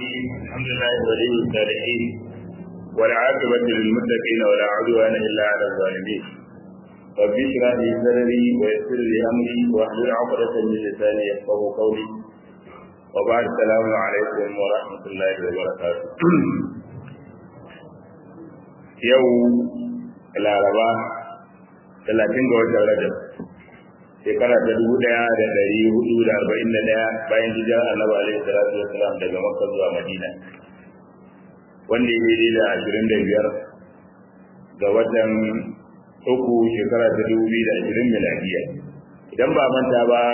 الرحيم الحمد لله ولي الصالحين والعاقبة للمتقين ولا عدوان إلا على الظالمين رب اشرح لي صدري ويسر لي أمري واحلل عقدة من لساني يفقه قولي وبعد السلام عليكم ورحمة الله وبركاته يوم العرباء 30 ga watan Rajab shekara ta dubu ɗaya da ɗari hudu da arba'in da ɗaya bayan hijirar annabi alaihi salatu wasalam daga makka zuwa madina wanda ya daidai da ashirin da biyar ga watan uku shekara ta dubu biyu da ashirin miladiya idan ba manta ba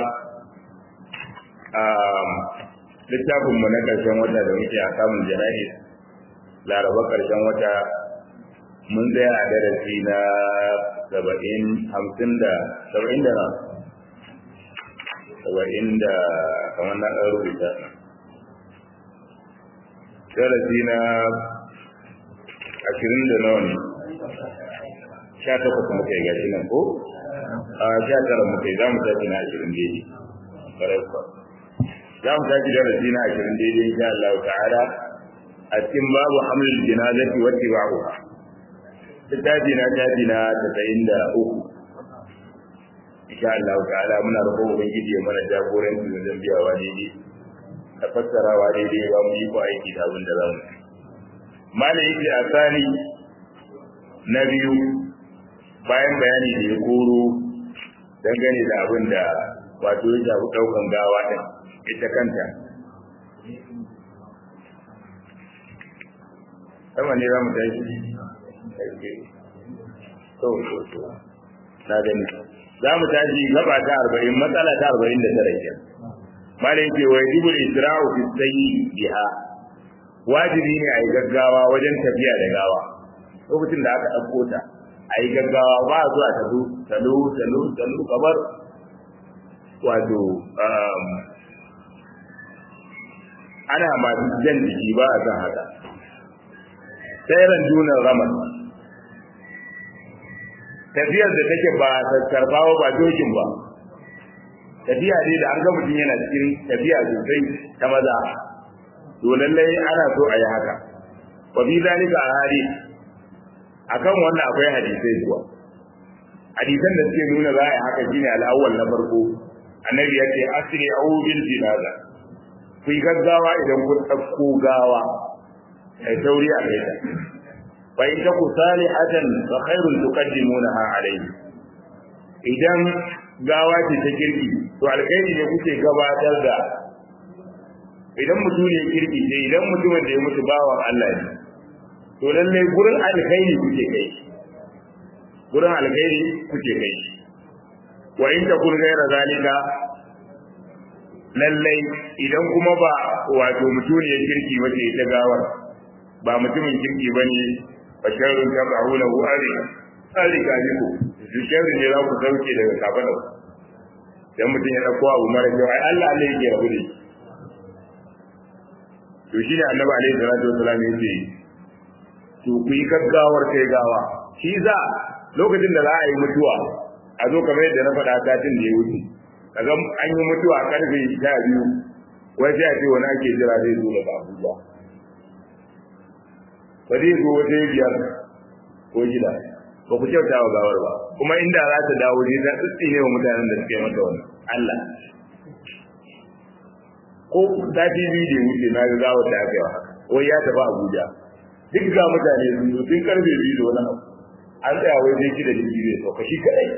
a littafinmu na ƙarshen wata da muke a samun jana'i laraba ƙarshen wata mun tsaya a darasi na saba'in hamsin da saba'in da na saba'in da kamar na ɗan rubuta darasi na ashirin da nawa ne sha takwas muka yi gashi nan ko a sha tara muka yi za mu tashi na ashirin daidai ƙwarai kuwa za mu tashi darasi na ashirin daidai insha Allah ta'ala a cikin babu hamlin jinazati wa tibauha littafi na tafi na tasa'in da uku insha Allah ta'ala muna roƙon ubangiji ya mana jagoranci wajen biyawa daidai da fassarawa daidai ba mu yi ko aiki da abin da za mu mala yake a sani na biyu bayan bayani da ya koro dangane da abin da wato ya shafi ɗaukan gawa ɗin ita kanta sama ne za mu tashi to to na gani za mu tashi gaba ta arba'in matsala ta arba'in da tara ke mala yake wa yajibul isra'u fi sayyi biha wajibi ne a yi gaggawa wajen tafiya da gawa lokacin da aka ɗauko ta a yi gaggawa ba a zuwa talu talu talu talu kamar wato ana masu jan jiki ba a san haka tsairan junan ramar tafiyar da take ba karbawa ba dokin ba tafiya ne da an ga mutum yana cikin tafiya sosai ta maza to lallai ana so a yi haka wa bi zalika ahadi akan wannan akwai hadisai zuwa hadisan da suke nuna za a yi haka shine al'awwal na farko annabi ya ce asri'u bil jinaza ku yi gaggawa idan kun ɗauko gawa kai sauri a kai ta fa in taku salihatan fa khairun tuqaddimunaha alayhi idan gawa ce ta kirki to alkhairi ne kuke gabatar da idan mutum ne kirki ne idan mutumin da ya mutu bawan Allah ne to lalle gurin alkhairi kuke kai gurin alkhairi kuke kai wa in takun ghaira zalika lallai idan kuma ba wato mutum ne kirki wace ta gawar ba mutumin kirki bane fa sharrun tab'una hu ari ari ka ji ku su sharri ne za ku sauke daga kafada dan mutum ya dauko abu mara kyau ai Allah ne yake rabu da to shi ne annabi alaihi salatu wasallam yake to ku yi gaggawar kai gawa shi za lokacin da za a yi mutuwa a zo kamar yadda na faɗa satin da ya wuce kaga an yi mutuwa karfe sha biyu wai sai a ce wani ake jira zai zo daga abuja ba zai zo wata biyar ko gida ba ku kyauta wa gawar ba kuma inda za ta dawo ne ta tsitsi ne wa mutanen da suke mata wani Allah ko zafi biyu da wuce na ga gawar da aka yi wa haka wai ya tafi Abuja duk ga mutane sun zo sun karfe biyu da wani abu an tsaya wai zai gida jirgi zai sauka shi kadai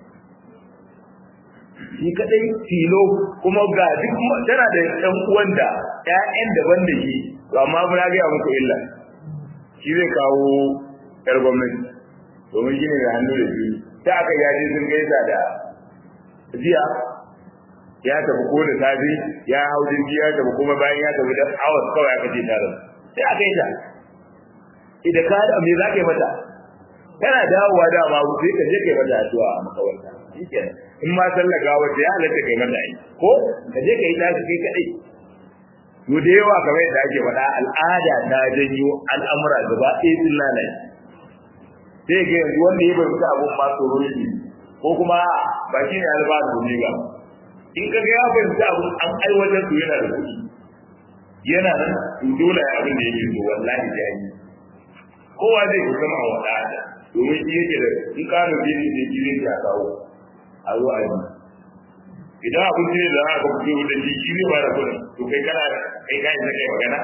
shi kadai tilo kuma ga duk tana da ɗan uwan da ƴaƴan daban da shi to amma ba na ga muku illa shi zai kawo ƴar gwamnati domin shi ne da hannu da biyu ta aka yaji sun gaisa da jiya ya tafi ko da safe ya hau jirgi ya tafi kuma bayan ya tafi da hours kawai aka ce tare sai aka yi ta idan ka da me za ka yi mata kana dawowa da ma sai ka je kai mata addu'a a makawarta shikenan in ma sallaka wata ya halatta kai mata ai ko ka je kai tashi kai kadai to da yawa kamar yadda ake faɗa al'ada ta janyo al'amura gaba ɗaya sun lalace sai ga yanzu wanda ya bai mutu abun ma tsoro ne ko kuma ba shi ne albasu ne ga in ka ga ya bai mutu abun an aiwatar su yana da kuɗi yana nan to dole ya abin da yake so wallahi da yi kowa zai yi zama a wada da domin shi yake da in ka nufi ne da shi zai ya kawo a zo a yi idan abin ne da aka fito da shi shi zai ba da kuɗi to kai kana kai kai da kai magana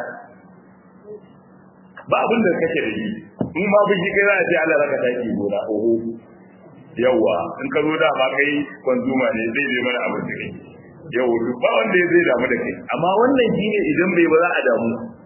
ba abin da kake da shi in ma bin shi kai za a ce Allah raka taki gona oho yawa in ka zo da ma kai kwanzuma ne zai zai mana abin da kai yau duk ba wanda ya zai damu da kai amma wannan shine idan bai ba za a damu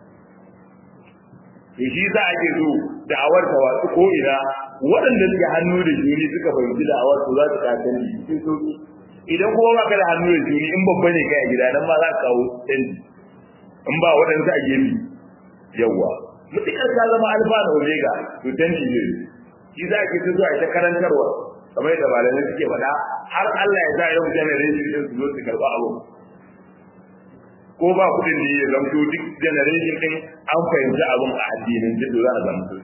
to shi za a ke so da'awar ta wasu ko ina waɗanda suke hannu da juni suka fahimci da'awar su za su kasance cikin sauki idan kuma ba ka da hannu da juni in babba ne kai a gida nan ma za ka kawo canji in ba waɗansu a gefe yawwa mutukar ka zama alfa da omega to canji ne shi za a ke so a ita karantarwa kamar yadda malamai suke faɗa har Allah ya sa yau generation din su zo su karɓa abu ko ba kuɗin da ya zamto duk generation din an fahimci abin a addinin da za a zamto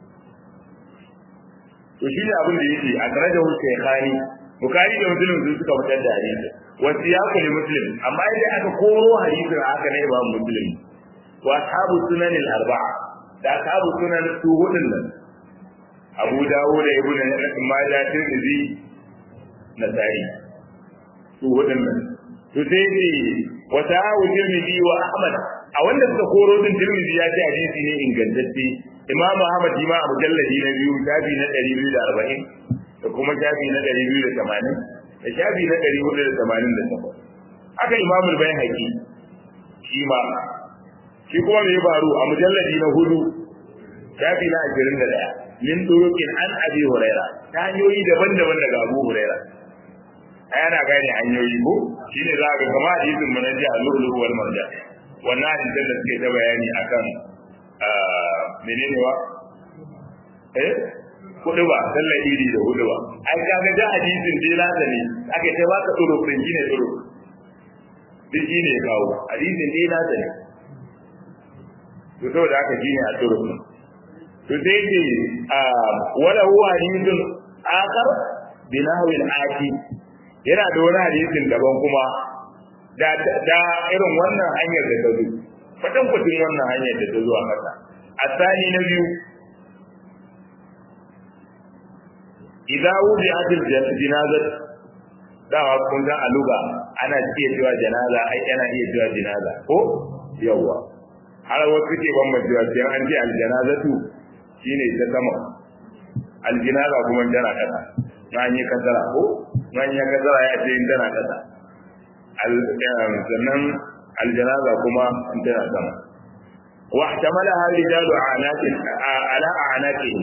to shi ne abin da yake a tare da wuce khani bukari da muslim sun suka fitar da hadisi wasu ya kuli muslim amma idan aka koro hadisin haka ne ba muslim wa ashabu sunan al-arba'a da ashabu sunan su hudun nan abu dawo da ibn majah tirmidhi nasai su wadannan to sai ne wa ta'awu tirmidhi wa ahmad a wanda suka koro din tirmidhi ya ce hadisi ne ingantacce imam ahmad ma a mujalladi na biyu shafi na 240 da kuma shafi na 280 da shafi na 488 haka imam al-bayhaqi shi ma shi kuma me ya faru a mujalladi na hudu shafi na 21 min turukin an abi huraira ta hanyoyi daban-daban daga abu huraira ai ana gane hanyoyi ko shine za ka kama hadisin mun ji al-lu'lu wal marjan wannan hadisin da suke ta bayani akan menene wa eh kudu ba sallar iri da hudu ba ai kaga da hadisin dai nasa ne aka ta baka tsoro din shine tsoro duk shine kawo hadisin dai nasa ne to saboda haka shine a tsoro to sai ce wala huwa hadithun akhar binahu al-ati yana da wani hadisin daban kuma da da irin wannan hanyar da ta zo fatan kutin wannan hanyar da ta zo a kasa asani na biyu idza wudi'at al-janazah dawa kun ga aluga ana iya cewa janaza ai ana iya cewa janaza ko yawa har wasu ke bambancewa sai an ce al-janazatu shine ta sama aljinaza kuma tana kasa na yi kasara ko na yi kasara ya ce tana kasa sannan aljinaza kuma tana sama wa ihtamala hal rijalu anatin ala anatin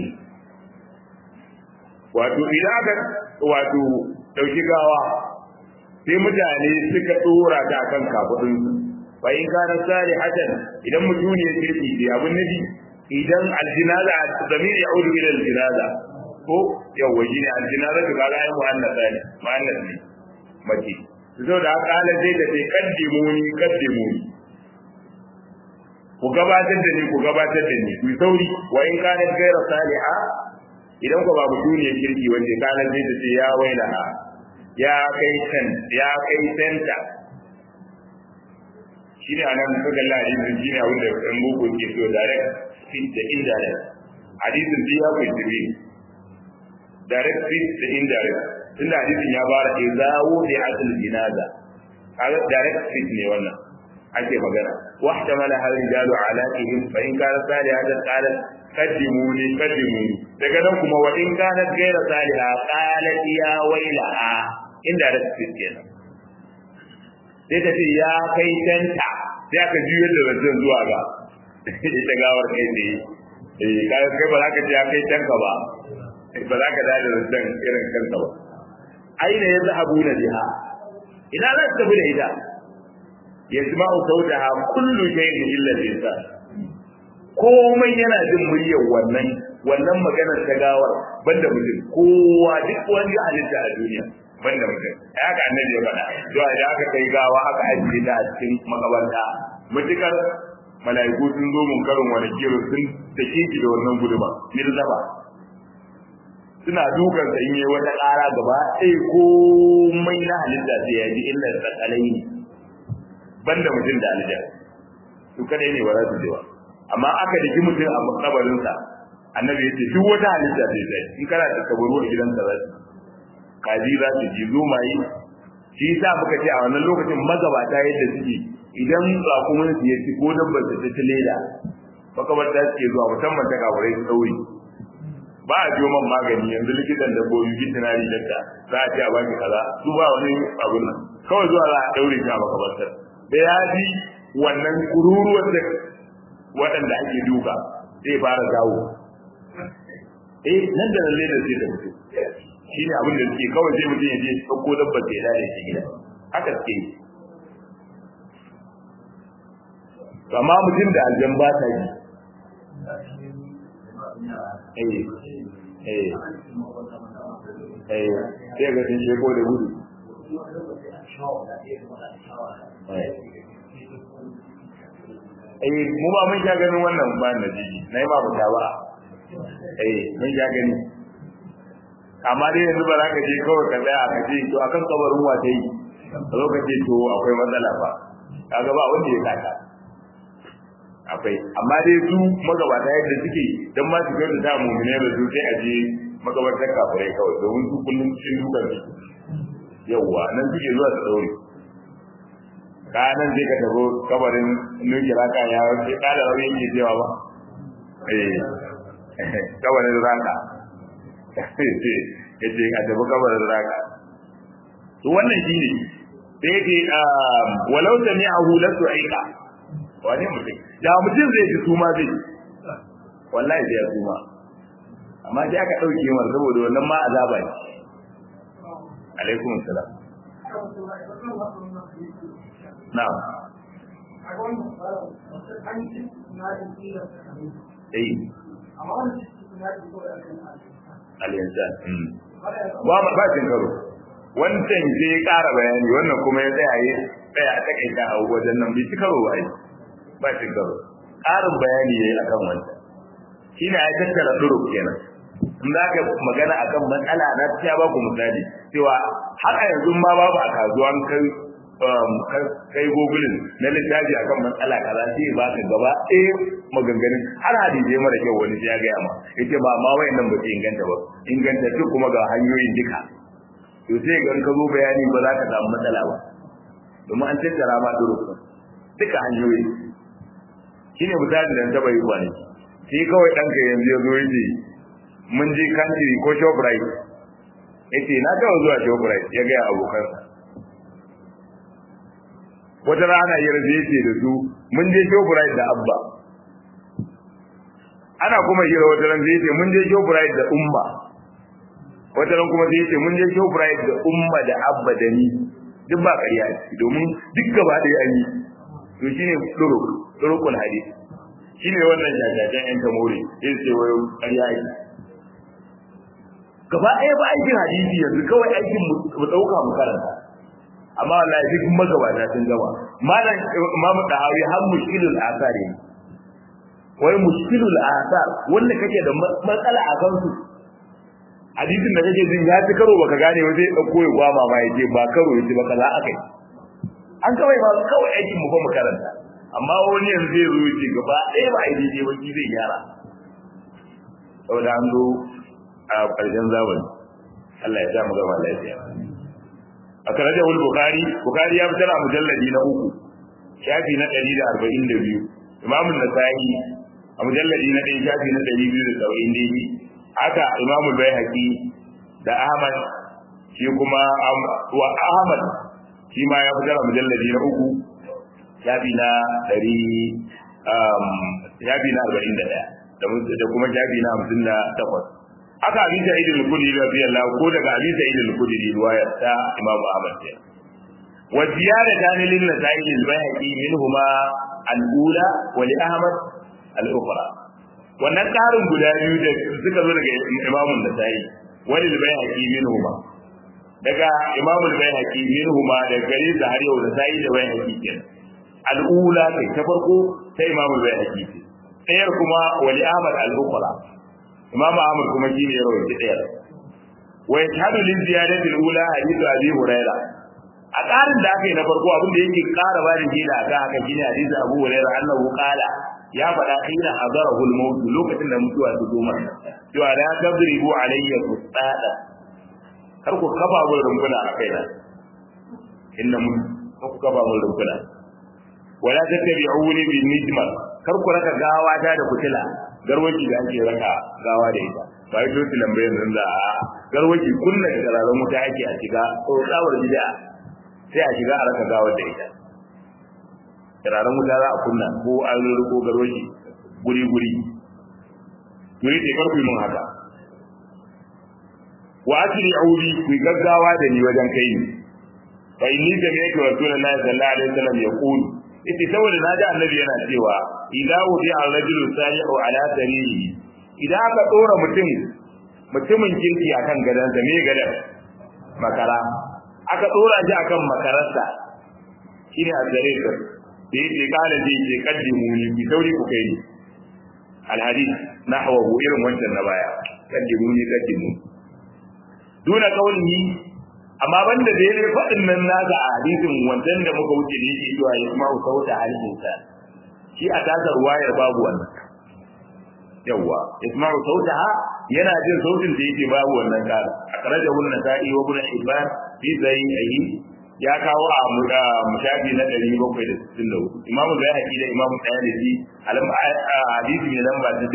wato idan aka wato dauki gawa sai mutane suka tsora ta kan kafudin fa in kana salihatan idan mutum ne kirki sai abun nabi idan aljinaza zamir ya'udu ila aljinaza ko yawa shi ne aljinaza to kaga ai muannasa ne muannas ne mace to da haka ala zai da sai kaddimuni kaddimuni ku gabatar da ni ku gabatar da ni ku sauri wa in kana gaira saliha idan ku ba mutuniyar kirki wanda kana zai da sai ya wailaha ya kai kan ya kai tanta shi ne anan kaga la'ayin shi ne abin da ɗan boko ke so direct fit da indirect hadisin duk ya kai tibi direct fit da indirect tunda hadisin ya bara izawu bi asl jinaza kaga direct fit ne wannan ake magana wa ihtamala hal rijalu alaihim fa in kana salihatan qalat qaddimuni qaddimuni daga nan kuma wa in kana ghayra saliha qalat ya wailaha indirect fit kenan sai ta ce ya kai tanta sai aka juyar da zancen zuwa ga ita gawar kai ne eh kaga kai ba za ka ce ya kai tanka ba ba za ka dada zancen irin kanka ba aina ya zahabu na jiha ina za su tafi da ita ya ji ma'u sautaha kullu shay'in illa lisan komai yana jin muryar wannan wannan maganar ta gawar banda mutum kowa duk wani halitta a duniya banda mutum haka annabi ya faɗa to da aka kai gawa aka ajiye ta a cikin makabarta mutukar mala'iku sun zo mun karin wani kiro sun take ki da wannan guduma mirzaba suna dukan sa in yi wata ƙara gaba sai komai na halitta sai ya ji illa tsakalai ne banda mutum da aljan su kadai ne ba za su je ba amma aka daki mutum a kabarinsa annabi ya ce duk wata halitta zai zai in kana da kabaru a gidanka za su kaji za su ji zomaye shi yasa muka ce a wannan lokacin magabata yadda suke idan rakumin su ya ci ko dabbar ta ta leda makabarta suke zuwa musamman ta kabarai su ɗaure ba a jiyo man magani yanzu likitan dabbobi veterinary doctor za a ce a baki kaza su ba wani abun nan kawai zuwa za a daure shi a makabartar da ya ji wannan kururuwar da waɗanda ake duka zai fara zawo eh nan da lalle da zai da mutu shi ne abin da suke kawai sai mutum ya je ɗauko dabbar da ya dade shi gida haka suke yi amma mutum da aljan ba ta yi eh eh eh sai ga sun sheko da gudu eh mu ba mun sha ganin wannan ba na jiji na yi ba ba ba eh mun sha gani amma dai yanzu ba za ka je kawai ka tsaya ka ce to akan kabarin wa ta yi a lokacin to akwai matsala ba kaga ba wanda ya kata akwai amma dai su magabata yadda suke dan ma su kai da ta mu'mine da su sai a je magabatar kafirai kawai domin su kullum cikin dukan su yawwa nan suke zuwa su daure ka nan sai ka tafi kabarin nuki raka ya sai kada rauni yake cewa ba eh kabarin raka ya ce a tafi kabarin raka to wannan shine sai yake walau sami'ahu lasu aika wane mutum da mutum zai ji suma zai wallahi zai suma amma sai aka dauke mar saboda wannan ma azaba ne alaikum salam na'am eh al-insan ba ma ba cin karo wancan sai ya ƙara bayani wannan kuma ya tsaya ya tsaya a takaita a wajen nan bai ci karo ba ba cin karo ƙarin bayani ya yi a kan wancan shi ne ya tattara duruk kenan in za ka magana a kan matsala na ta ba ku misali cewa har a yanzu ma babu a kasuwan kai kai gogulin na littafi a kan matsala kaza sai ba ka gaba ɗaya maganganun har hadisi mara kyau wani ya gaya ma yace ba ma wayannan ba su inganta ba inganta duk kuma ga hanyoyin duka to sai ga ka zo bayani ba za ka samu matsala ba domin an tattara ma duruk duka hanyoyi shine misali da ta bai kwani shi kawai ɗanka yanzu ya zo yace mun je country ko shoprite yace na taɓa zuwa shoprite ya gaya abokansa wata rana ya rabe yace da su mun je shoprite da abba ana kuma hira wata ran sai yace mun je shoprite da umma wata ran kuma sai yace mun je shoprite da umma da abba da ni duk ba ƙarya domin duk gaba ɗaya an yi to shine duruk durukul hadith shine wannan jajajen yan tamori yin sai wayo ƙarya yi gaba ɗaya ba aikin hadisi yanzu kawai aikin mu ɗauka mu karanta amma wallahi duk magabata sun gaba malam imamu dahawi har mushkilul asari wai mushkilul asar wanda kake da matsala a kansu hadisin da kake jin ya ci karo baka gane ba zai dauko ya gwama ma yace ba karo yace ba kaza akai an kawai ba kawai aikin mu ba mu karanta amma wani yanzu zai zo yace gaba ɗaya ba aiki ne ba ki zai gyara saboda an zo a ƙarshen zamani Allah ya sa mu gama lafiya a karajar wani bukari bukari ya fitar a mujalladi na uku shafi na ɗari da arba'in da biyu imamun nasa'i a mujalladi na ɗaya shafi na ɗari biyu da saba'in daidai haka imamul bai haƙi da ahmad shi kuma wa ahmad shi ma ya fitar a mujalladi na uku shafi na ɗari shafi na arba'in da ɗaya da kuma shafi na hamsin da takwas haka abin da idil kudi radiyallahu ko daga abin da idil kudi riwaya ta imam ahmad ce wa ziyada tan lil nasa'i al bayhaqi minhuma al ula wa li ahmad al ukhra wannan karin guda biyu da suka zo daga imam nasa'i wa lil bayhaqi minhuma daga imam al bayhaqi minhuma da gare da har yau nasa'i da bayhaqi kenan al ula kai ta farko ta imam al bayhaqi ce ɗayar kuma wa li ahmad al ukhra imam ahmad kuma shine ya rawaita ɗaya wa yashhadu lil ziyadati al-ula hadithu abi huraira a ƙarin da aka yi na farko abin da yake ƙara ba da jina a kan haka shine hadisi Abu Hurairah annahu qala ya faɗa hina hadarahu al-maut lokacin da mutuwa ta zo masa cewa la tadribu alayya qusada kar ku kafa mun rumbuna a kaina inna mun ku kafa mun rumbuna wala tattabi'uni bin nijma kar ku raka gawa ta da kutila garwaji da ake raka gawa da ita ba yi tosi lambayin nan da a garwaji kunna da kararren wuta ake a shiga tsawar bid'a sai a shiga a raka gawar da ita turaren wuta za a kunna ko an ko garwashi guri guri to yi tekar ku mun haka wa asiri audi ku gaggawa da ni wajen kai ni fa inni sami'tu rasulullahi sallallahu alaihi wasallam yaqul ita saboda naji annabi yana cewa idza wudi ar-rajulu salihu ala sariri idan aka dora mutum mutumin kirki akan gadansa me gadan makara aka dora shi akan makararsa shine azzarir da yake kala zai ce kaddimu ni bi sauri ku kai ni alhadith nahwahu irin wancan na baya kaddimu ni kaddimu duna kaulihi amma banda da yake fadin nan naka a hadisin wancan da muka wuce da yake cewa ya kuma sauta halin sa shi a tasar wayar babu wannan yawa isma'u sautaha yana jin sautin da yake babu wannan kara akhrajahu an-nasa'i wa ibn hibban fi sahihi ya kawo a mushafi na 764 imamu bayhaqi da imamu tayalisi alam hadisi ne lamba ta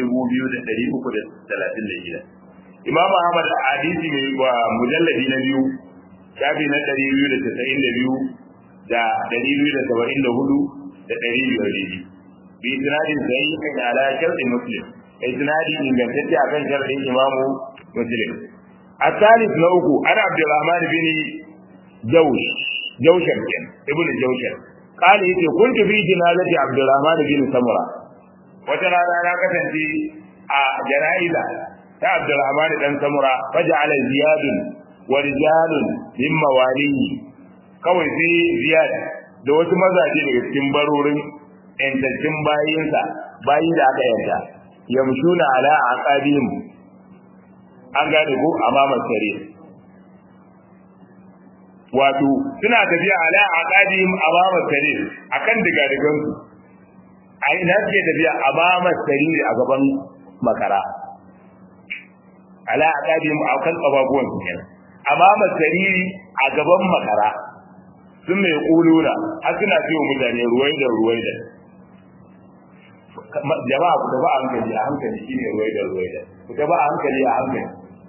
2336 imamu ahmad hadisi ne wa mujalladi na biyu shafi na 292 da 274 da 200 bi isnadin sahihin ala shartin muslim isnadi ingantacce akan shartin imamu muslim الثالث نوكو أنا عبد الرحمن بن جوش جوشر كان ابن جوشر قال يتي كنت في جنازة عبد الرحمن بن سمرة وترى أنا كتنتي جنائزة عبد الرحمن بن سمرة فجعل زياد ورجال من مواليه kawai sai ziyad da wasu mazaje daga cikin barorin yantattun bayinsa bayi da aka yanta yamshuna ala aqabihim an gane ko amama sare wato suna tafiya ala aqadihim amama sare akan diga digan su a ina suke tafiya amama sare a gaban makara ala aqadihim akan kababuwan su kenan amama sare a gaban makara sun mai kuluna har suna ce wa mutane ruwai da ruwai da jama'a ku tafi a hankali a hankali shine ruwai da ruwai da ku tafi a hankali a hankali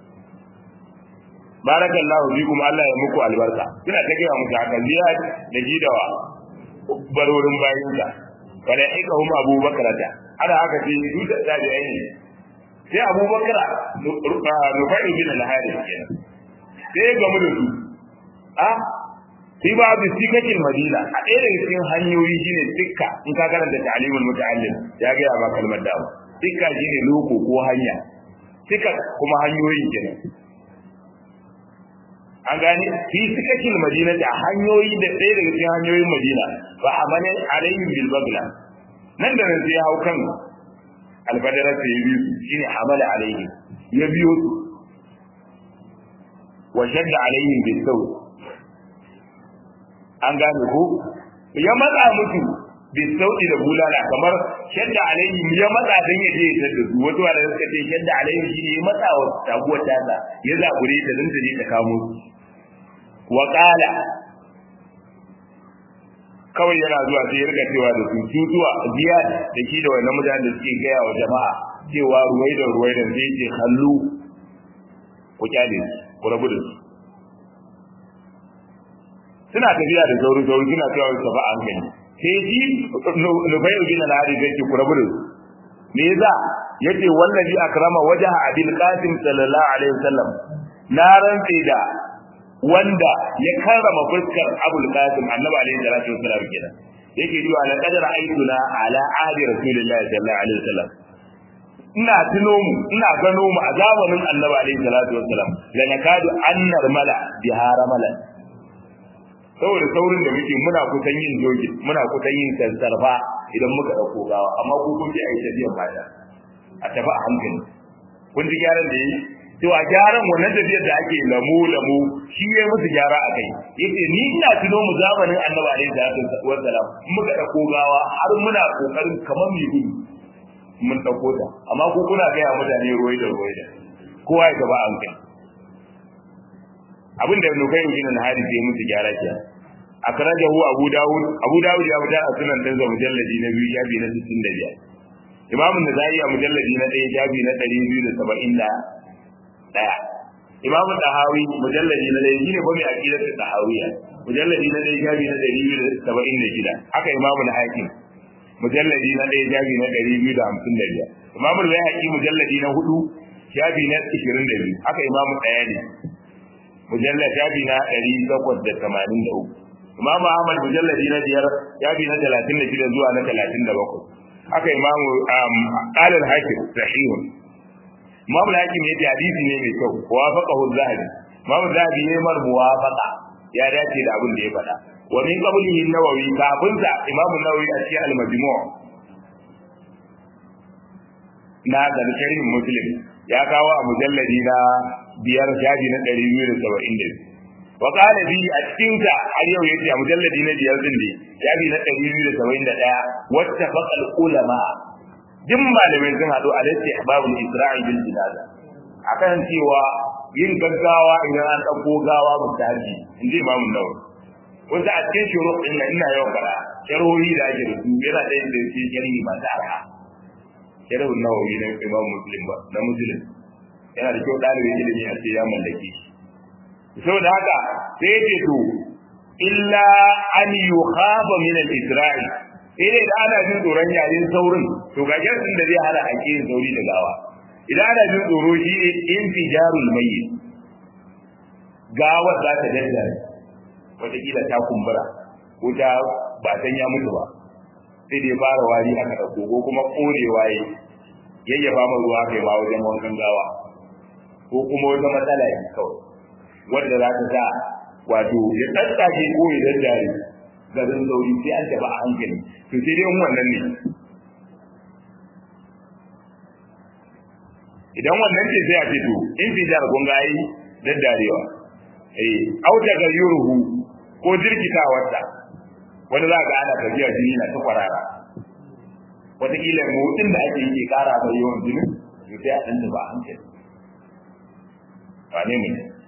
barakallahu fikum Allah ya muku albarka kina ta gaya muku haka ziyad da gidawa barorin bayin ka wala ikahum abubakar ta ana haka ce su da da aini sai abubakar rufai bin al-harith kenan sai ga mu da su a sai ba bi sikakin madina a ɗaya daga cikin hanyoyi shine tikka in ka karanta ta'limul muta'allim ya ga ba kalmar dawo tikka shine loko ko hanya tikka kuma hanyoyin kenan an gane fi sikakin madina da hanyoyi da ɗaya daga cikin hanyoyin madina ba a mane alayhim bil bagla nan da nan sai hau kan albadara sai ya biyu shine amala alayhim ya biyo su wa shadda alayhim bil saw an gane ko ya matsa musu bil sauti da bulala kamar shadda alayhim ya matsa dan ya je ya tada su wato da suka ce shadda alayhim shine ya matsa wa taguwar tasa ya zabure ta dan ta je ta kamo su wa qala kawai yana zuwa sai ya riga cewa da su su zuwa ziyad da shi da wannan mutanen da suke gaya wa jama'a cewa ruwai da ruwai da zai ce hallu ku kyale su ku rabu da su suna tafiya da sauri sauri suna cewa su tafi an gani sai shi nufai bin al-hari zai ce ku rabu da su me yasa yace wallazi akrama wajha abil qasim sallallahu alaihi wasallam na rantse da wanda ya karrama fuskar Abul Qasim Annabi alaihi salatu wasallam kenan yake cewa la qadara aituna ala ahdi rasulillahi sallallahu alaihi wasallam ina tuno mu ina gano mu a zamanin Annabi alaihi salatu wasallam la nakadu annar mala bihara mala saboda saurin da muke muna kusan yin jogi muna kusan yin sansarfa idan muka dauko gawa amma ku kun ji ai tafiyan baya a tafi a hankali kun ji gyaran da yi to a gyaran wannan tafiyar da ake lamu lamu shi ya musu gyara a kai yace ni ina tuno mu zamanin annabi alaihi salatu wassalam muka dauko gawa har muna kokarin kamar mu gudu mun dauko ta amma ko kuna ga mutane ruwai da ruwai da kowa ya gaba an kai abin da nukai bin al-hadith ya musu gyara ke akrajahu abu dawud abu dawud ya mutar a sunan dan za mujalladi na biyu shafi na 65 imam an-nasa'i a mujalladi na 1 shafi na 271 imam tahawi mujalladi na 1 shine bami aqidatu tahawiyya mujalladi na 1 shafi na 276 haka imam al-hakim mujalladi na 1 shafi na 255 imam al-bayhaqi mujalladi na 4 shafi na 22 haka imam tsayani mujallad shafi na 883 Imam Ahmad mujalladi na biyar shafi na 36 zuwa na 37 haka Imam Qala al-Hakim sahihun Imam al-Hakim yace hadisi ne mai kyau wafaqahu az-Zahabi Imam az-Zahabi ne mar muwafaqa ya dace da abin da ya faɗa wa min qablihi an-Nawawi kafin sa Imam an-Nawawi a cikin al-Majmu' na da sharhin Muslim ya kawo a mujalladi na biyar shafi na ɗari biyu da saba'in da biyu wa ƙara bi a cikin ta har yau yace a mujalladi na biyar din ne shafi na ɗari biyu da saba'in da ɗaya wata faƙal ulama duk malamai sun haɗu a lati babul isra'i bil jinaza akan cewa yin gaggawa idan an ɗauko gawa mutaji in ji imamu nawawi wanda a cikin shuru ɗin nan ina yawan fara sharhohi da ake da su yana ɗaya da ke sharhi masu arha sharhun nawawi na imam muslim ba na muslim yana da kyau ɗalibin ilimi a ce ya mallake shi saboda haka sai ya ce to illa an yukhafa min al-isra'i sai dai da ana jin tsoron yayin saurin to ga jarsin da zai hana a yin sauri da gawa idan ana jin tsoro shi ne infijarul mayyit gawar za ta daddare wataƙila ta kumbura ko ta ba san ya mutu ba sai da ya fara wari aka ɗauko ko kuma ƙorewa ya yayyafa ma ruwa kai ma wajen wankan gawa ko kuma wata matsala ne kawai wanda za ta sa wato ya tsatsake ko ya daddare garin sauri sai an tafi a hankali to sai dai wannan ne idan wannan ce sai a ce to in fi jar kun ga yi daddarewa eh au daga yuruhu ko jirkitawarsa wani za ga ana tafiya jini na ta kwarara wataƙila motsin da ake yi ƙara mai yawan jinin to sai a ɗan ba a hankali wane ne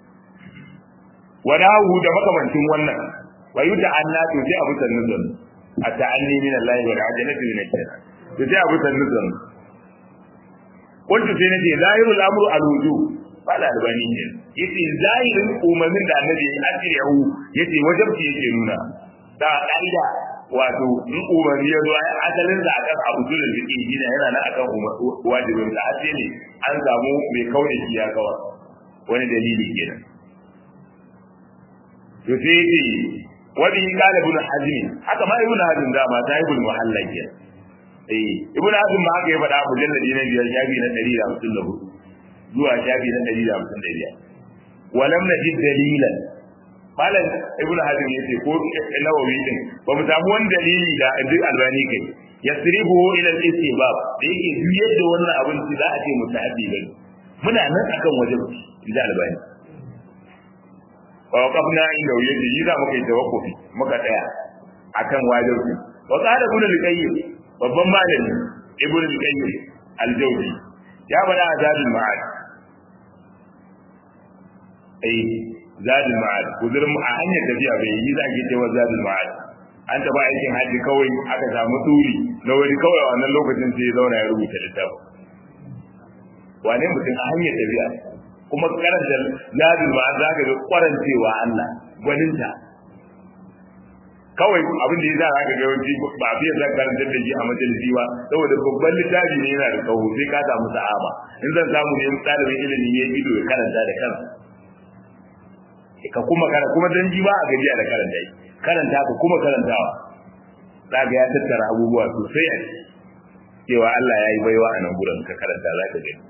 wani hagu da makamancin wannan wa yi ta'anna to sai abu sannu sannu a ta'anni min Allah wa al'ajalatu min al-jannah to sai abu sannu sannu kuntu sai nace zahirul amru al-wujub fala albani ne yace zahirin umarnin da annabi ya asirihu yace wajibci yake nuna da kaida wato in umarni ya zo ai asalin da akan abu da zai yi da yana nan akan wajibin da sai ne an samu mai kaune shi ya kawa wani dalili kenan to sai yace wani kala ibn hazmi haka ma ibn hazm da ma ta ibn muhalla kenan eh ibn hazm ma haka ya faɗa mujalladi na biyar shafi na 154 zuwa shafi na 155 walam najid dalilan malam ibnu hazm yace ko nawawi din ba mu samu wani dalili da ibn albani kai yasribu ila al-istibab da yake biyar da wannan abin da za a ce mutahabbi bane muna nan akan wajen inda albani wa waqafna inda yace yi za mu kai tawakkufi muka tsaya akan wajibi wa qala ibn al-qayyim babban malami ibn al-qayyim al-jawzi ya bada azabul ma'ad ai zadul ma'ad kudurin a hanyar tafiya bai yi za ki cewa zadul ma'ad an taba aikin haji kawai aka samu turi na wani kawai a wannan lokacin sai ya zauna ya rubuta littafin wane mutum a hanyar tafiya kuma karanta zadul ma'ad za ka ga kwarancewa Allah gwaninta kawai abin da ya za ka ga yawanci ba fiye zan karanta da shi a majalisi ba saboda babban littafi ne yana da tsawo sai ka samu sa'ama in zan samu ne ɗalibin ilimi ya ido ya karanta da kansa ka kuma karanta kuma dan ji ba a gajiya da karanta yi karanta ka kuma karantawa za ga ya tattara abubuwa sosai a cewa Allah ya yi baiwa a nan gurin ka karanta za ka gani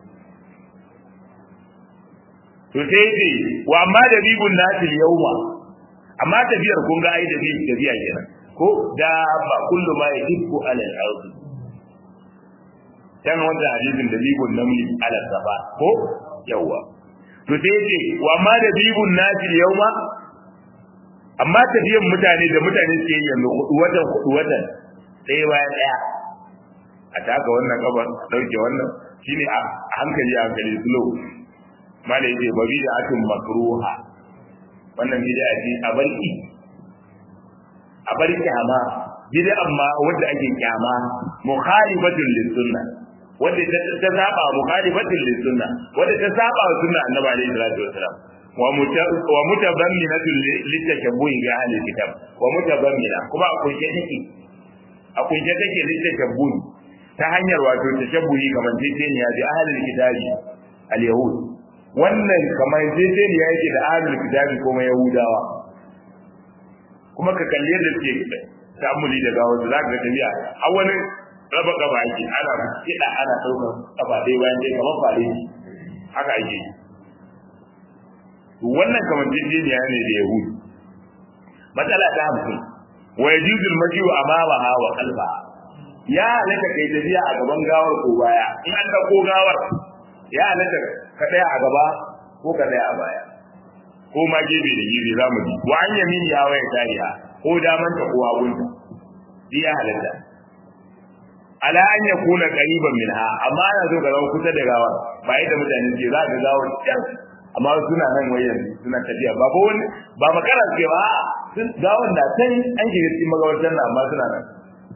to sai ce wa amma da bibun nasil yauma amma tafiyar kun ga ai da bi tafiya kenan ko da ba kullu ma yahibbu ala al-ard kan wanda hadisin da bibun namli ala safa ko yawa to sai ce wa ma da bibun nasi yauma amma tafiyan mutane da mutane suke yi yanzu hudu watan hudu watan ɗaya bayan ɗaya a taka wannan kaban a ɗauke wannan shine a hankali a hankali slow mala yace ba bi da atin makruha wannan bid'a ce a barki a barki amma bid'a amma wanda ake kyama mukhalifatun lis sunna wanda ta saba mukhalifatun lis sunna wanda ta saba wa sunna annabi alaihi salatu wasalam wa mutabamminatun litashabbuhi bi ahli kitab wa mutabammina kuma a kunshe take a kunshe take litashabbuhi ta hanyar wato tashabbuhi kamar titaniya bi ahli kitabi al-yahud wannan kamar titaniya yake da ahli kitabi kuma yahudawa kuma ka kalli yadda suke ta'amuli da gawa za ka ga tafiya a wani raba gaba ake ana kiɗa ana ɗaukar kafa ɗaya bayan ɗaya kamar fare haka ake yi wannan kamar jijjiniya ne da yahudu matsala ta hamsin wa yajuzul majiu amamaha wa qalba ya halatta kai tafiya a gaban gawar ko baya in an dauko gawar ya halatta ka tsaya a gaba ko ka tsaya a baya ko ma gebe da gebe za mu ji wa an yamini ya waya tariha ko daman ta ko hagunta ya halatta ala an yakuna qariban minha amma ana so ka zama kusa da gawar ba yadda mutane ke za ka gawar can amma suna nan wayan suna tafiya ba ko wani ba makara suke ba sun ga wanda can an shiga cikin magabatar nan amma suna nan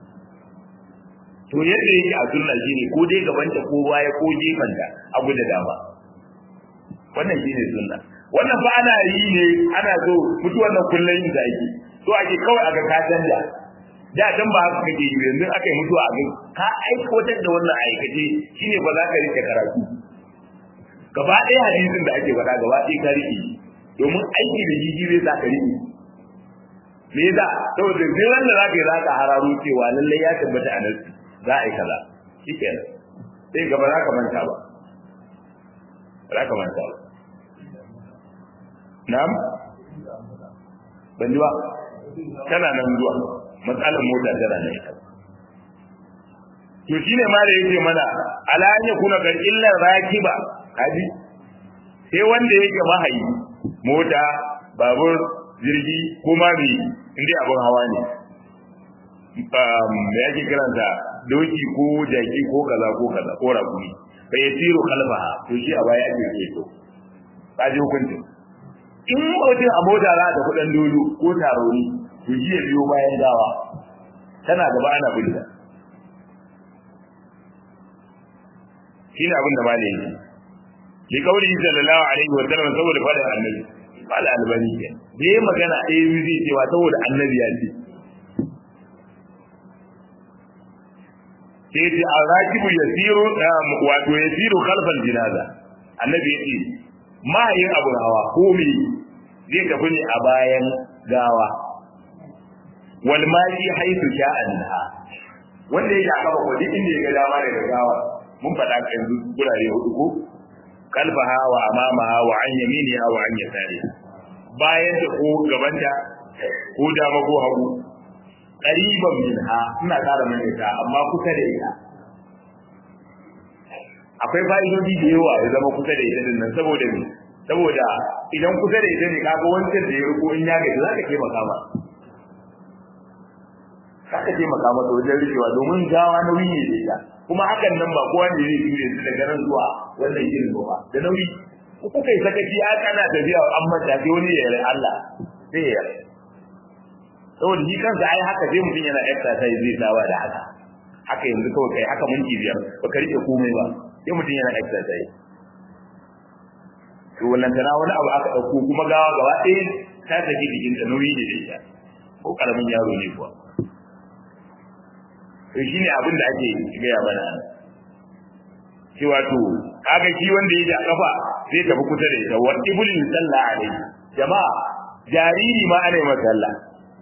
to yadda yake a sunna shine ko dai gaban ta ko baya ko gefen ta abu da dama wannan shine sunna wannan fa ana yi ne ana so mutuwar nan kullun yin da ake so ake kawai aga ka canja da dan ba haka kake yi yanzu aka yi mutuwa a ka aikatar da wannan aikace shine ba za ka rike karatu gaba ɗaya hadisin da ake faɗa gaba ɗaya ka riƙe domin aiki da jiji zai sa ka riƙe me yasa saboda duk wanda za ka yi za ka hararo cewa lallai ya tabbata a nasi za a yi kaza shikenan sai gaba za ka manta ba za ka manta ba na'am ban ji ba tana nan zuwa matsalar mota tana nan ita to shine ma da yake mana ala an yakuna kar illa rakiba kaji sai wanda yake mahayi mota babur jirgi ko ma me inda abin hawa ne da yake kiransa doki ko jaki ko kaza ko kaza ko rakumi bai yasiru kalfaha to shi a baya ake ke to kaji hukunci in mutum a mota za ta kudin dolo ko taroni to shi ya biyo bayan gawa tana gaba ana binta shi ne abin da ba da yake li kauli sallallahu alaihi wa sallam saboda fadin annabi qala albani ke da yayi magana eh zai cewa saboda annabi ya ce sai ce arakibu yasiru wato yasiru khalfal jinaza annabi yace mahayin abu hawa ko me zai tafi ne a bayan gawa wal mali haythu sha'anha wanda yake aka ba kudi inda ya ga dama daga gawa mun faɗa yanzu gurare hudu ko kalfaha wa amamaha wa an yaminiha wa an yasariha bayan da ko gaban da ko dama ko hagu qariban minha ina ƙara mai ta amma kusa da ita akwai fa'idodi da yawa ya zama kusa da ita nan saboda me saboda idan kusa da ita ne kaga wancan da ya riko in ya gaji zaka taimaka ma zaka taimaka masa wajen rikewa domin gawa nauyi ne da ita kuma hakan nan ba kowa ne zai jure su daga nan zuwa wannan irin ba da nauyi ko kuka yi sakaci a kana tafiya an manta sai wani ya yi Allah sai ya yi saboda shi kansa ai haka sai mutum yana exercise zai sawa da haka haka yanzu kawai kai haka minti biyar baka rike komai ba sai mutum yana exercise to wannan tana wani abu aka dauko kuma gawa gaba ɗaya ta saki jikin ta nauyi ne da ita ko karamin yaro ne kuwa to shine abin da ake gaya mana cewa to kaga shi wanda yake a kafa zai tafi kusa da ita wa ibulin sallah alaihi jama'a jariri ma ana yi masa sallah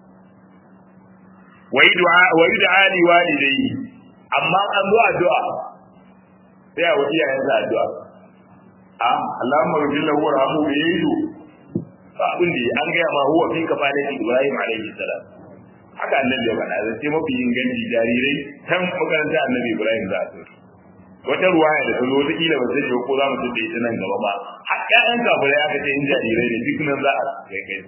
wa yud'a li walidayhi amma an zo addu'a sai a wuce yayin sa addu'a a Allahumma rabbil lahu warhamhu bi yidu ba abin da an ga ma huwa fi kafalati Ibrahim alaihi salam haka annabi ya faɗa zai ce mafi inganci jarirai kan makaranta annabi Ibrahim za su wata ruwaya da ta zo wata kila ba sai ko za mu tafi ita nan gaba ba har ƴaƴan kafirai aka ce in jarirai ne duk nan za a kai kai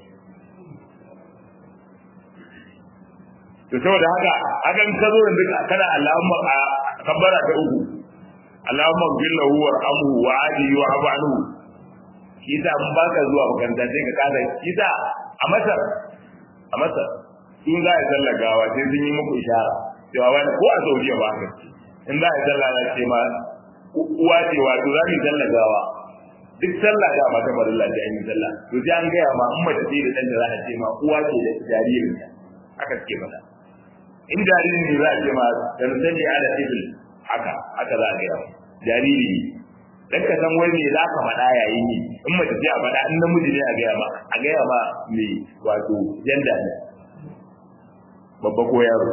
to saboda haka haka in ka zo yanzu kana Allahumma kabbara ta uku Allahumma billahu warhamhu wa adihi wa abanu kisa mun baka zuwa makaranta sai ka kasa kisa a Masar a Masar in za a sallar gawa sai sun yi muku ishara cewa wani ko a Saudiya ba haka in za a sallah na ce ma uwa ce wato za mu yi sallar gawa duk sallah da mata farilla da an yi sallah to sai an gaya ma in mace ce da ɗan da za a ce ma uwa ce da jaririn haka suke mata in jaririn ne za a ce ma dan sani ala ibil haka haka za a gaya ma jariri ne dan ka san wai me za ka faɗa yayin yi in mace ce a faɗa in namiji ne a gaya ma a gaya ma me wato janda ne babba ko yaro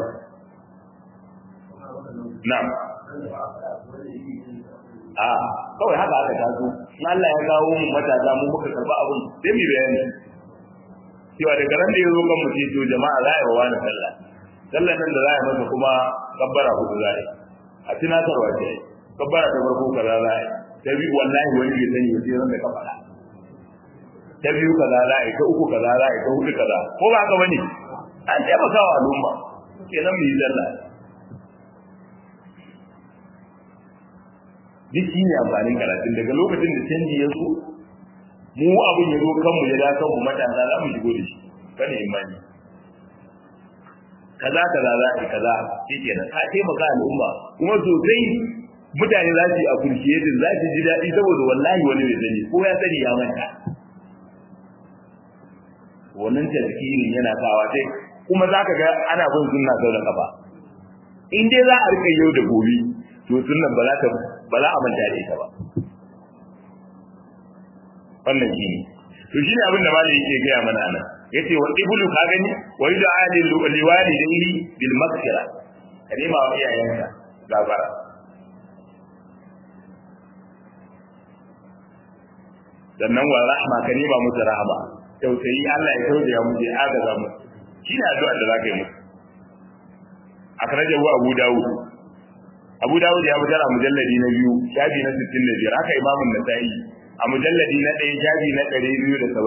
na'am a kawai haka aka taso in Allah ya kawo mu matasa mu muka karba abun sai mu bayani cewa daga ran da ya zo kan mu to jama'a za a yi wa wani sallah sallah nan da za a yi masa kuma kabbara hudu za a yi a tunatarwa ce kabbara ta farko kaza za a yi ta biyu wallahi wani bai sani ba sai ran da ka faɗa ta biyu kaza za a yi ta uku kaza za a yi ta hudu kaza ko ba haka bane an taimaka wa al'umma kenan mu yi sallah duk shi ne amfanin karatun daga lokacin da canji ya zo mu abin ya zo kanmu ya da kanmu matasa za mu shigo da shi kada imani kaza kaza za a yi kaza shi kenan ka taimaka al'umma kuma sosai mutane za su yi appreciating za su ji daɗi saboda wallahi wani bai sani ko ya sani ya manta wannan tazkirin yana kawa sai kuma za ka ga ana bin sunna sau da kafa in dai za a rika yau da gobe to sunnan ba za ta ba za a manta da ita ba wannan shi ne to shi ne abin da malai yake gaya mana nan yace wa ibulu ka gani wa yud'a lil liwalidayhi bil maghfira ka nema wa iyayenka gafara sannan wa rahma ka nema musu rahama tausayi Allah ya tausaya mu ya agaza mu shi ne addu'a da zaka yi musu akhrajahu abu dawud abu dawud ya fitar a mujalladi na biyu shafi na 65 haka imamun nasa'i a mujalladi na ɗaya shafi na 275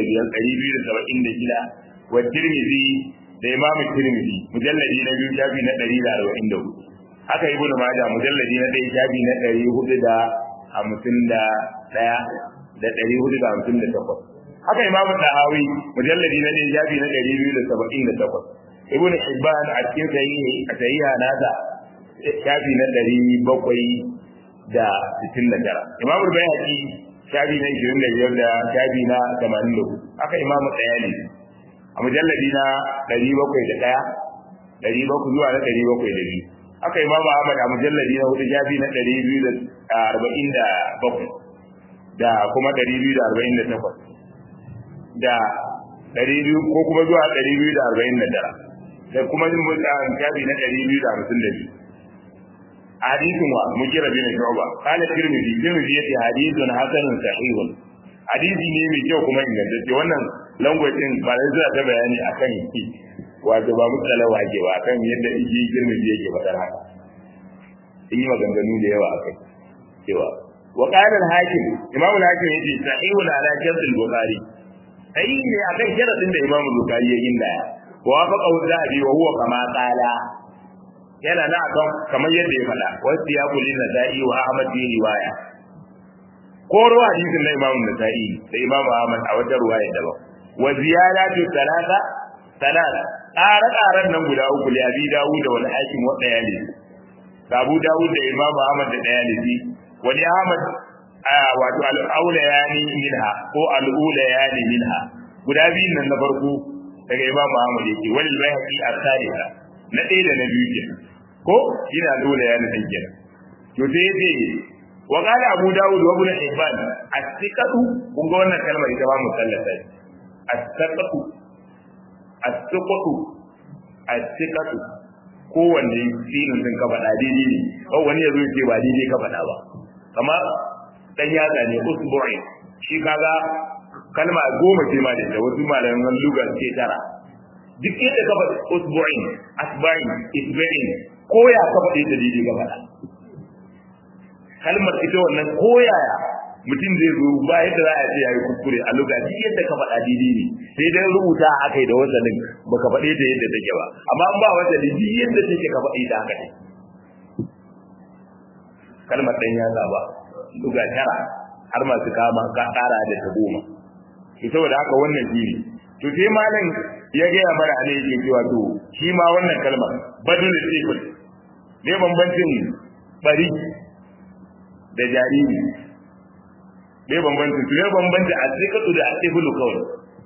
276 wa tirmidhi da imamun tirmidhi mujalladi na biyu shafi na 144 haka ibn majah mujalladi na ɗaya shafi na 451 da 458 haka imamu tahawi mujalladi na ɗaya shafi na 278 ibn hibban a cikin sahihi sahiha nasa shafi na ɗari bakwai da sittin da tara imamu bayhaqi shafi na ishirin da biyar da shafi na tamanin da hudu haka imamu tsayani a mujalladi na ɗari bakwai da ɗaya ɗari bakwai zuwa na ɗari bakwai da biyu haka imamu ahmad a mujalladi na hudu shafi na ɗari biyu da arba'in da bakwai da kuma ɗari biyu da arba'in da takwas da ɗari biyu ko kuma zuwa ɗari biyu da arba'in da tara da kuma yin mutan shafi na ɗari biyu da hamsin da biyu hadisin wa mukira bin shu'ba qala tirmidhi tirmidhi yace hadithun hasanun sahihun hadisi ne mai kyau kuma ingantacce wannan language din ba da zai ta bayani akan shi wato ba mutsala wage ba akan yadda iji tirmidhi yake fadar haka in yi maganganu da yawa akai cewa wa qala al-hakim imam al-hakim yace sahihun ala shart al-bukhari sai ne akan sharadin da imam al-bukhari ya gindaya wa faqa al-zahabi wa huwa kama qala yana na akan kamar yadda ya faɗa wasu ya kuli na sa'i wa ahmad bin riwaya ko ruwa hadisin na imamu nasa'i da imamu ahmad a wata ruwaya daban wa ziyadatu talata talata ƙara ƙaran nan guda uku li abi dawud da wal hakim wa dayali da abu dawud da imamu ahmad da dayali wani ahmad wato al-aula yani minha ko al-ula yani minha guda biyun nan na farko daga imamu ahmad yake wal bayhaqi al-thalitha na ɗaya da na biyu kenan ko ina dole ya nufin kenan to sai yace wa qala abu daud wa ibn hibban as-siqatu kun ga wannan kalmar ita ba musallata as-siqatu as-siqatu as-siqatu kowanne sinin din ka faɗa daidai ne ko wani ya zo ya ce ba daidai ka faɗa ba kamar dan yatsa ne usbu'i shi kaga kalma goma ce ma da wasu malaman lugar ce tara duk yadda ka faɗi usbu'in asba'in isba'in ko ya ka faɗi da daidai ka faɗa kalmar ita wannan koyaya mutum zai zo ba yadda za a ce yayi kuskure a lokaci yadda ka faɗa daidai ne sai dai rubuta aka yi da wasalin baka faɗe ta yadda take ba amma an ba wasali duk yadda take ka faɗe ta haka ne kalmar ɗan yatsa ba duga tara har masu kama ka ƙara da ta goma to saboda haka wannan shi ne to sai malam ya gaya mana ne yake cewa to shi ma wannan kalmar badul sifil ne bambancin bari da jariri ne bambancin su ne bambancin a tsikatu da a tsibilu kawai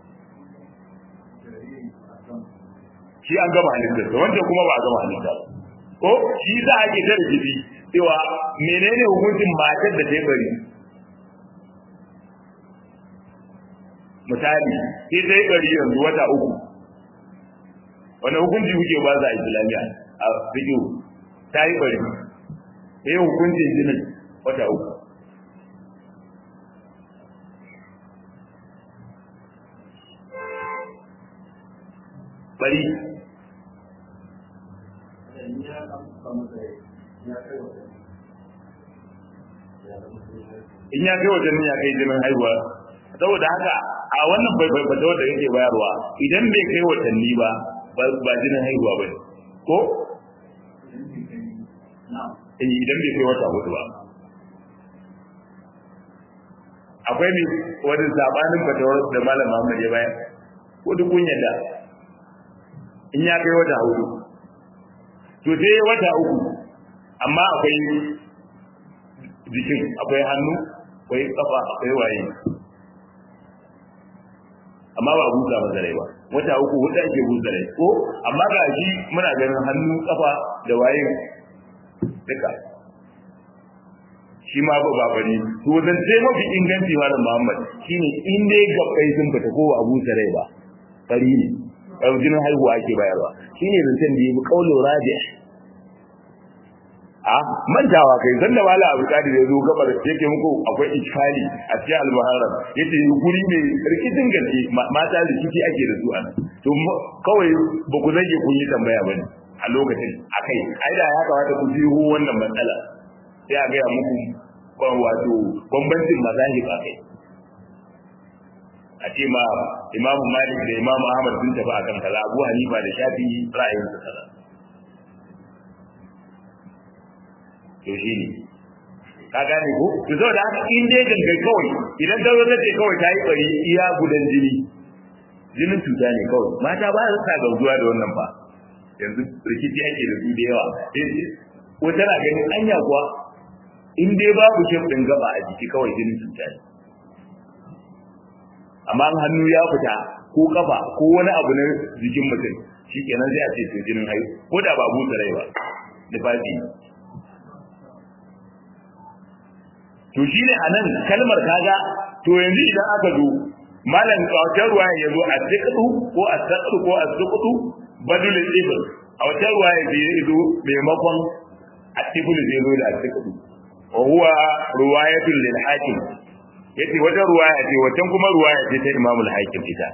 shi an gama halittarsa wancan kuma ba a gama halitta ko shi za a ke tare jiki cewa menene hukuncin matar da ta bari misali sai ta yi bari yanzu wata uku wani hukunci kuke ba za a islamiyya a fiƙo ta yi bari sai hukuncin jinin wata uku bari in ya kai wajen ya kai jinin haihuwa saboda haka a wannan bai fata da yake bayarwa idan bai kai watanni ba ba jinin haihuwa ba ko idan bai kai wata hudu ba akwai ne wani sabanin fatawar da malam Muhammad ya bayar ko duk kun yadda in ya kai wata hudu to sai wata uku amma akwai jikin akwai hannu akwai kafa akwai waye amma ba busa masa rai ba wata uku wata ake busa rai ko amma ga shi muna ganin hannu kafa da waye duka shi ma ba babani to zan sai mafi inganci malam Muhammad shine in dai gabbai sun fita ko a busa rai ba fari ne jinin haihuwa ake bayarwa shine zancen da yabi kaulu rajih a mantawa kai san da wala abu kadi da zo gabar yake muku akwai ikfali a cikin al-muharram yace guri mai rikicin gaske mata rikici ake da su anan to kawai ba ku zage kun yi tambaya bane a lokacin akai ai da ya kamata ku ji wannan matsala sai a ga muku wato bambancin mazahib akai a ce ma imamu malik da imamu ahmad sun tafi akan kaza abu hanifa da shafi ra'ayinsa kaza to shi ne ka gane ko to saboda haka in dai gangan kawai idan ka zo ka ce kawai ta yi bari iya gudan jini jinin cuta ne kawai mata ba su sa gauzuwa da wannan ba yanzu rikici ake da su da yawa ko tana ganin anya kuwa in dai babu shef din gaba a jiki kawai jinin cuta ne amma hannu ya fita ko kafa ko wani abu na jikin mutum shi kenan sai a ce to jinin haihu ko da ba busa rai ba nufafi to shine anan kalmar kaga to yanzu idan aka zo malam wata ruwa ya zo a tsiqdu ko a tsaqdu ko a tsiqdu badul ibn a wata ruwa ya zo maimakon a tibul zai zo da a tsiqdu wa huwa riwayatul lil hakim yace wata ruwaya ce wata kuma ruwaya ce ta imamul hakim ita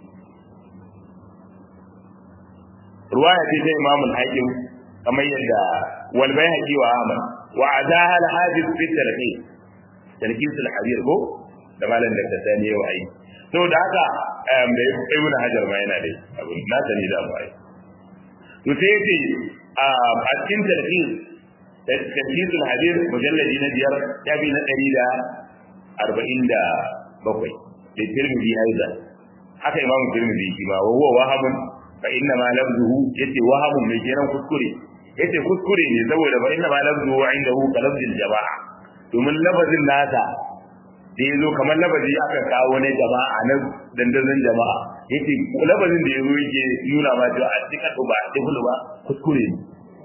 ruwaya ce ta imamul hakim kamar yadda wal bayhaqi wa ahmad wa azaha al hadith fi tarhib tarkisul habir ko da malam da sani yau ai to da haka da ibn hajar ma yana dai abu na sani da mu ai to sai yace a cikin tarkis tarkisul habir mujalladi na biyar ya bi na ɗari da arba'in da bakwai da tirmidhi aiza haka imamu tirmidhi shi ma wa huwa wahamun fa inna ma lafzuhu yace wahamun mai kenan kuskure yace kuskure ne saboda fa inna ma lafzuhu indahu ka lafzil jama'a domin lafazin nasa da ya zo kamar lafazi aka kawo na jama'a na dandazon jama'a yake lafazin da ya zo yake nuna ma cewa a cikin ba a cikin ba kuskure ne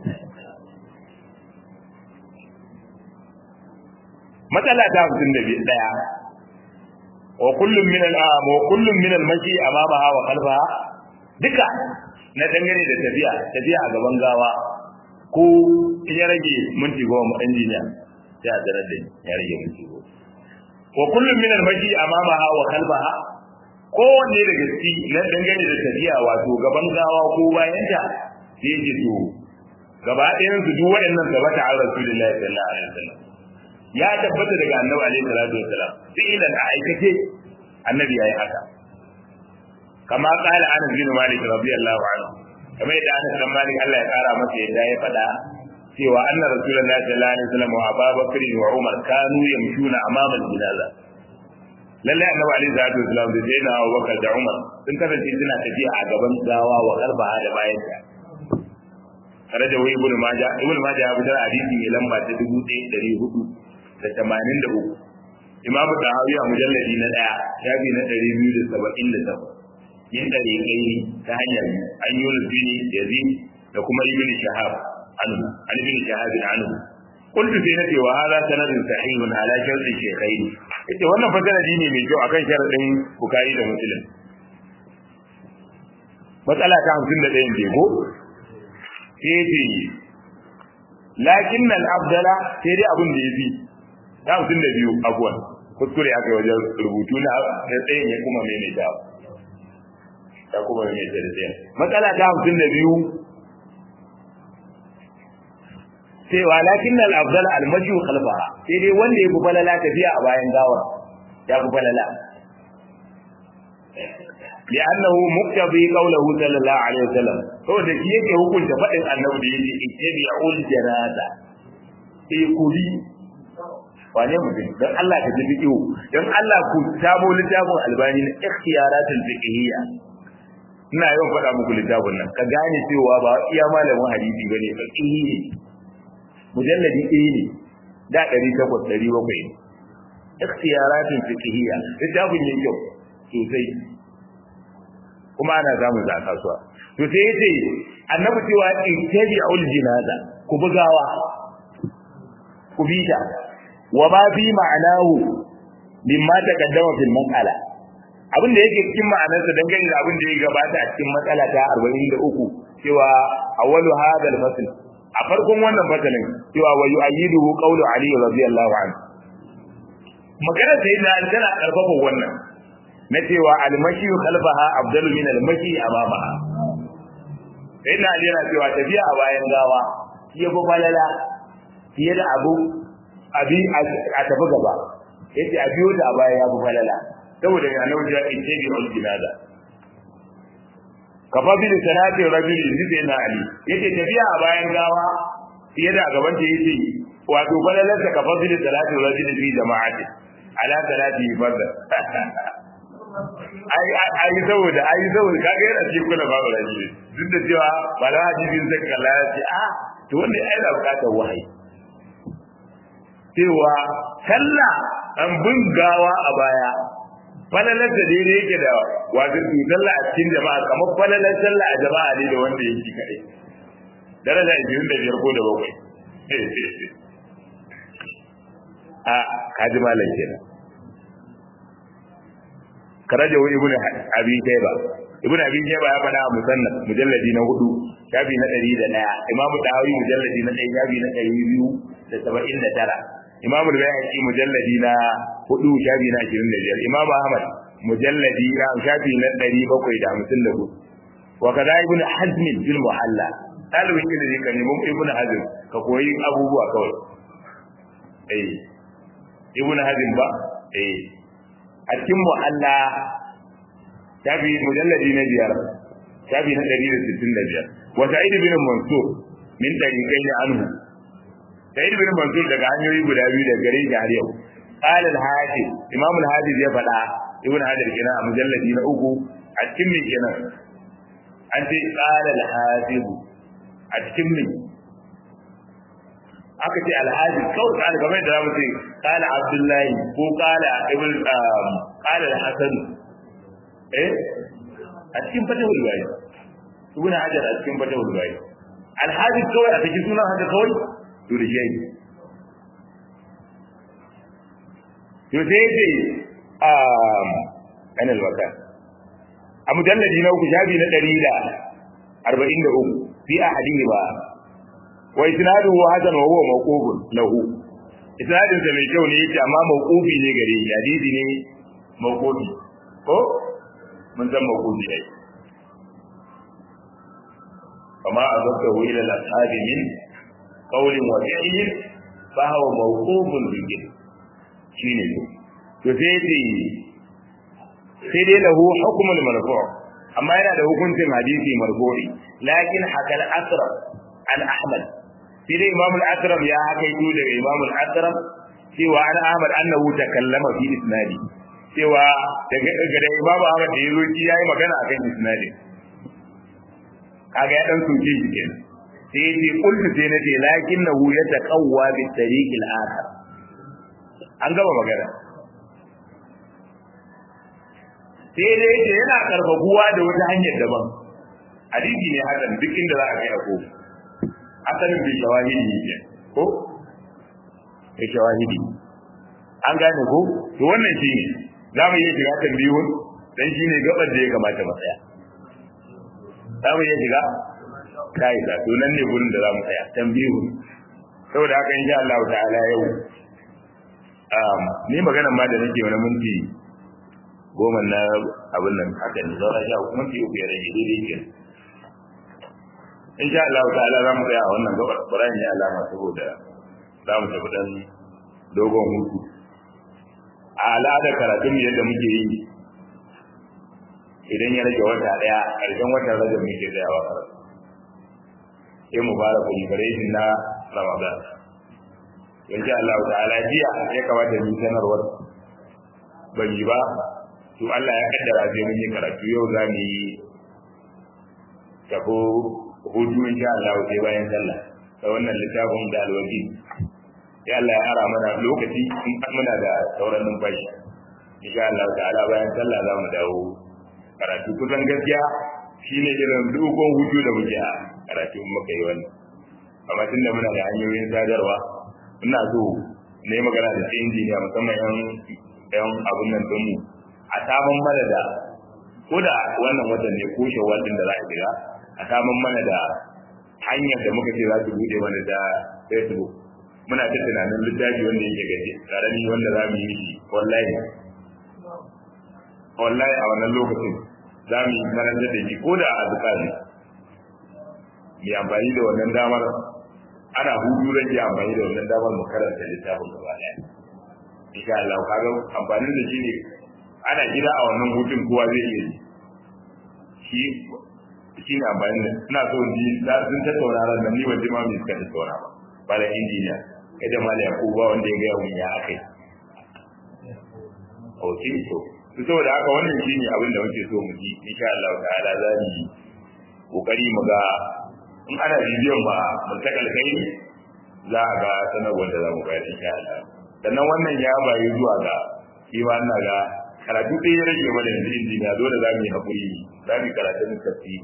matsala ta hamsin da ɗaya wa kullum min al-am wa kullum min al-mashi amamaha wa khalfaha duka na dangane da tafiya tafiya a gaban gawa ko in ya rage minti goma injiniya sai a zarar da ya rage minti goma wa kullum min al-mashi amamaha wa khalfaha kowanne daga ciki na dangane da tafiya wato gaban gawa ko bayanta sai yake to gaba ɗayan su duk waɗannan gaba ta an rasulullahi sallallahu alaihi wasallam ya tabbata daga annabi alaihi salatu wassalam fi'lan a aikace annabi yayi haka kama qala anas bin malik radiyallahu anhu kamar yadda anas bin malik Allah ya kara masa yadda ya faɗa cewa anna rasulullahi sallallahu alaihi wasallam wa abubakar wa umar kanu yamshuna amama al-jinaza lalle annabi alaihi salatu wasallam da sayyidina abubakar da umar sun kasance suna tafiya a gaban gawa wa garba da bayan ta tare da wai ibnu majah ibnu majah ya fitar hadisi mai lamba ta 1400 da 83 imam tahawi a mujalladi na daya shafi na 278 yin dare kai ta hanyar an yi bin yazid da kuma ibn shahab anhu an ibn shahab anhu qultu sai nace wa hadha sanadun sahihun ala shartu shaykhain ita wannan fa sanadi ne mai kyau akan sharadin bukhari da muslim matsala ta 51 ne ko sai ce lakin al-afdala sai dai abin da yafi ta 52 abuwan kuskure aka yi wajen rubutu na tsayin ya kuma mai mai dawo ta kuma mai da tsayin matsala ta 52 cewa lakin al afdal al mashu khalfaha sai dai wanda ya falala tafiya a bayan gawa ya fi falala لأنه مقتضي قوله صلى الله عليه وسلم هو da shi yake hukunta faɗin annabi da yake ittabi'ul janaza sai kuli wane mutum dan Allah ka ji fiqhu dan Allah ku tabo littafin albani na ikhtiyaratul fiqhiyya ina yawan faɗa muku littafin nan ka gane cewa ba iya malamin hadisi bane fiqhi ne mujalladi ɗaya ne da ɗari takwas ɗari bakwai ne ikhtiyaratin fiqhiyya littafin ne kyau sosai kuma ana samun sa a kasuwa to sai yace annabi cewa ittabi'ul jinaza ku bugawa ku bita wa ma fi ma'anahu mimma taqaddama fil mas'ala abin da yake cikin ma'anarsa dangane da abin da ya gabata a cikin matsala ta 43 cewa awwalu hadha al-fasl a farkon wannan fasalin cewa wa yu'ayyiduhu qawlu ali radiyallahu anhu magana sai da tana karfafa wannan na cewa al-mashi khalfaha afdalu min al-mashi amamaha sai na ali yana cewa tafiya a bayan gawa shi ya fi falala fiye da abu abi a tafi gaba yace a biyo da a baya ya fi falala saboda ya nauji ya ce bi ul jinaza kafa bi salati rajuli zai na ali yace tafiya a bayan gawa fiye da gaban ta yace wato falalar ta kafa bi salati rajuli fi jama'ati ala salati fadda ai ai saboda ai saboda kaga yana cikin kula ba rajuli duk da cewa ba da hadisin zai kalla ya ce a to wanda ai da bukatar wahayi cewa sallah an bin gawa a baya falalar da daidai yake da wato su sallah a cikin jama'a kamar falalar sallah a jama'a ne da wanda yake kaɗai daraja ishirin da biyar ko da bakwai a kaji malam kenan karaja wa ibnu abi shayba ibnu abi shayba ya faɗa a musannad mujalladi na hudu shafi na ɗari da ɗaya imamu dahawi mujalladi na ɗaya shafi na ɗari biyu da saba'in da tara imamu al-bayhaqi mujalladi na hudu shafi na ashirin da biyar imamu ahmad mujalladi na shafi na ɗari bakwai da hamsin da hudu wa kaza ibn hazm fil muhalla talibin ilimi ka nemi ibn hazm ka koyi abubuwa kawai eh ibn hazm ba eh a cikin muhalla shafi mujalladi na biyar shafi na ɗari da sittin da biyar wa sa'id bin mansur min tariqaini anhu sa'id bin mansur daga hanyoyi guda biyu da gare shi har yau qala al-hafiz imam al-hafiz ya faɗa ibn hajar kenan a mujalladi na uku a cikin me kenan an ce qala al-hafiz a cikin me aka ce al-hafiz kawai qala kamar da zamu ce qala abdullahi ko qala ibn qala al-hasan eh a cikin fatahul bari ibn hajar a cikin fatahul bari al-hafiz kawai a cikin sunan haka kawai to da shi to sai ce um anil waka a mujalladi na uku shafi na ɗari da arba'in da uku fi ahadihi ba wa isnaduhu hasan wa huwa mawqufun lahu isnadin sa mai kyau ne yace amma mawqufi ne gare shi hadisi ne mawqufi ko mun san mawqufi ai kama azabtahu ila al-ashabi min qawlin wa fi'lin fa huwa mawqufun bil shine to sai ce sai dai lahu hukmul marfu' amma yana da hukuncin hadisi marfu'i lakin hakal asram an ahmad sai dai imam al-asram ya hakaito daga imam al-asram cewa an ahmad annahu takallama fi isnadi cewa daga daga imam ahmad da yazo shi yayi magana akan isnadi kaga ya dan soke shi kenan sai ce kullu sai nace lakinnahu yataqawwa bi tariq al-akhar an gaba magana sai dai ce yana karfafuwa da wata hanyar daban hadisi ne hakan duk inda za a kai a ko asalin bai shawahidi ne ko bai shawahidi an gane ko to wannan shi ne za mu iya shiga tambiyun dan shi ne gabar da ya kamata mu tsaya za mu iya shiga kai da to nan ne gurin da za mu tsaya tambiyun saboda haka insha Allah ta'ala yau ni magana ma da nake wani minti goma na abin nan haka ne zaura sha uku minti uku ya rage daidai ke in sha Allah ta'ala za mu tsaya a wannan gabar Qur'ani ne alama saboda za mu tafi dan dogon hutu a al'adar karatun yadda muke yi idan ya rage wata daya karshen watan rajab muke tsayawa karatu sai mu fara celebration na Ramadan in sha Allah ta'ala jiya ya kamata mu sanarwar ban yi ba to Allah ya kaddara sai mun yi karatu yau za mu yi tabo hutu insha Allah sai bayan sallah da wannan littafin da alwaji sai Allah ya ara mana lokaci in muna da sauran numfashi insha Allah ta'ala bayan sallah za mu dawo karatu kusan gaskiya shine irin dogon hutu da muke a karatu muka yi wannan amma tunda muna da hanyoyin sadarwa ina so ne magana da sai injiniya musamman yan yan abun nan din mu a samun mana da ko da wannan watan ne ko shawwal din da za a shiga a samun mana da hanyar da muka ce za su bude mana da Facebook muna ta tunanin littafi wanda yake gaje karami wanda za mu yi shi wallahi wallahi a wannan lokacin za mu yi karanta da shi ko da a azkari mu amfani da wannan damar ana hudu rage amfani da wannan damar mu karanta littafin gaba daya insha Allah kaga amfanin da shi ne ana gida a wannan hutun kowa zai iya shi shi ne amfani da ina so ji da sun tattauna ran nan ni ban ji ma me suka tattauna ba ba da injiniya kai da mala yakubu ba wanda ya ga mun ya akai ok to su saboda haka wannan shi ne abin da muke so mu ji insha Allah ta'ala za mu yi kokari mu ga in ana bibiyan ma mun ta kalkai za a ga sanarwar da za mu bayar insha Allah sannan wannan ya bayi zuwa ga shi ma ina ga karatu ɗaya ya rage mana yanzu injiniya dole za mu yi haƙuri za mu yi karatun tafi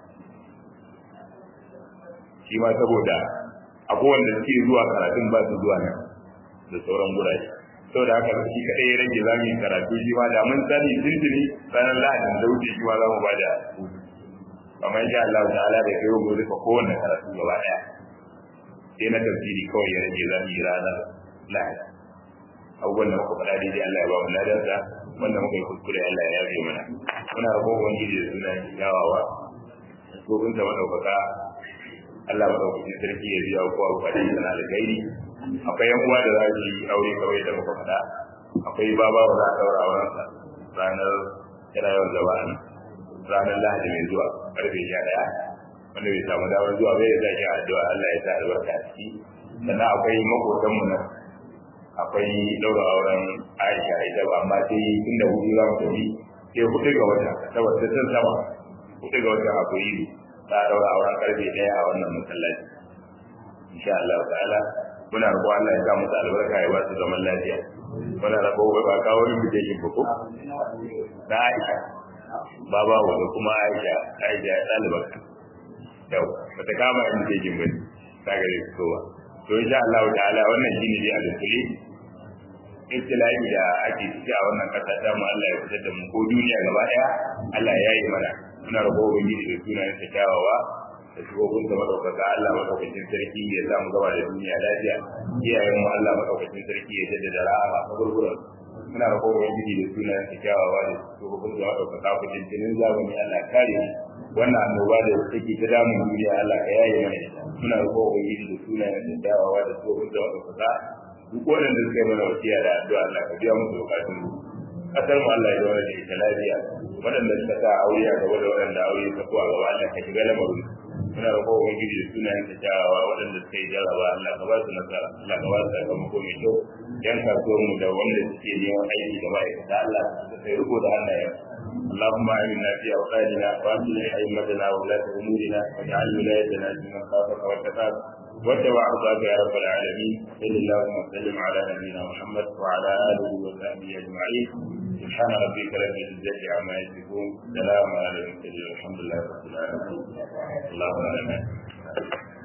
shi ma saboda akwai wanda suke zuwa karatun ba su zuwa nan da sauran gurare saboda haka shi kaɗai ya rage za mu yi karatu shi ma da mun sani tuntuni ranar lahadin da wuce shi ma za mu ba da hutu amma insha Allah ta'ala da kai mu rufe kowanne karatu gaba ɗaya sai na tafsiri kawai ya rage za mu yi ranar lahadi abubuwan da muka faɗa daidai Allah ya ba mu ladarsa wanda muka yi kuskure Allah ya yafe mana muna roƙon ubangiji da suna gawawa ko kun ta madaukaka Allah madaukakin sarki ya biya kowa bukatun sana da gairi akwai yan uwa da za su yi aure kawai da muka faɗa akwai baba ba za a ɗaura aurensa ranar yana yawan zama a ranar lahadi mai zuwa karfe sha ɗaya wanda bai samu damar zuwa bai ya zaki addu'a Allah ya sa albarka a ciki sannan akwai makotanmu nan akwai ɗaura auren Aisha ita ba amma sai inda hudu za mu tafi sai hudu ga wata saboda sun sama hudu ga wata akwai za a ɗaura auren karfe ɗaya a wannan masallaci insha Allah ta'ala muna roƙo Allah ya sa musu albarka ya ba su zaman lafiya muna roƙo wai ba kawo invitation ba ko na Aisha baba wa da kuma Aisha Aisha ɗalibar yau bata kama invitation ba ta gare su kowa to insha Allah ta'ala wannan shine dai alƙali ibtila'i da ake ciki a wannan kasa ta mu Allah ya fitar da mu ko duniya gaba daya Allah ya yi mana muna roƙo ubangiji da sunayen sa kyawawa da shugabun da madaukaka Allah madaukakin sarki ya sa mu gaba da duniya lafiya iyayen mu Allah madaukakin sarki ya jaddada rahama ta gurgurar muna roƙo ubangiji da sunayen sa kyawawa da shugabun da madaukaka ku jinjinin zamani Allah kare mu wannan annoba da take ta damun duniya Allah ka yaye mana muna roƙo ubangiji da sunayen da dawawa da tsohon da wadda duk waɗanda suka yi mana wasiya da addu'a Allah ka biya musu bukatun mu kasar mu Allah ya zauna da ita lafiya waɗanda suka sa aure a gaba da waɗanda aure ta kuwa gaba Allah ka shiga lamarin muna roƙo ubangiji da sunayen ta kyawawa waɗanda suka yi jarraba Allah ka ba su nasara Allah ka ba su sakamako mai kyau yan kasuwar mu da wanda suke neman aiki da ma'aikata Allah ka sai riko da hannayen اللهم آمنا في أوطاننا وأصلح أئمتنا وولاة أمورنا واجعل ولايتنا في من خافك واتقاك واتبع رضاك يا رب العالمين صل اللهم وسلم على نبينا محمد وعلى آله وصحبه أجمعين سبحان ربك رب العزة عما يصفون سلام على المرسلين والحمد لله رب العالمين اللهم آمين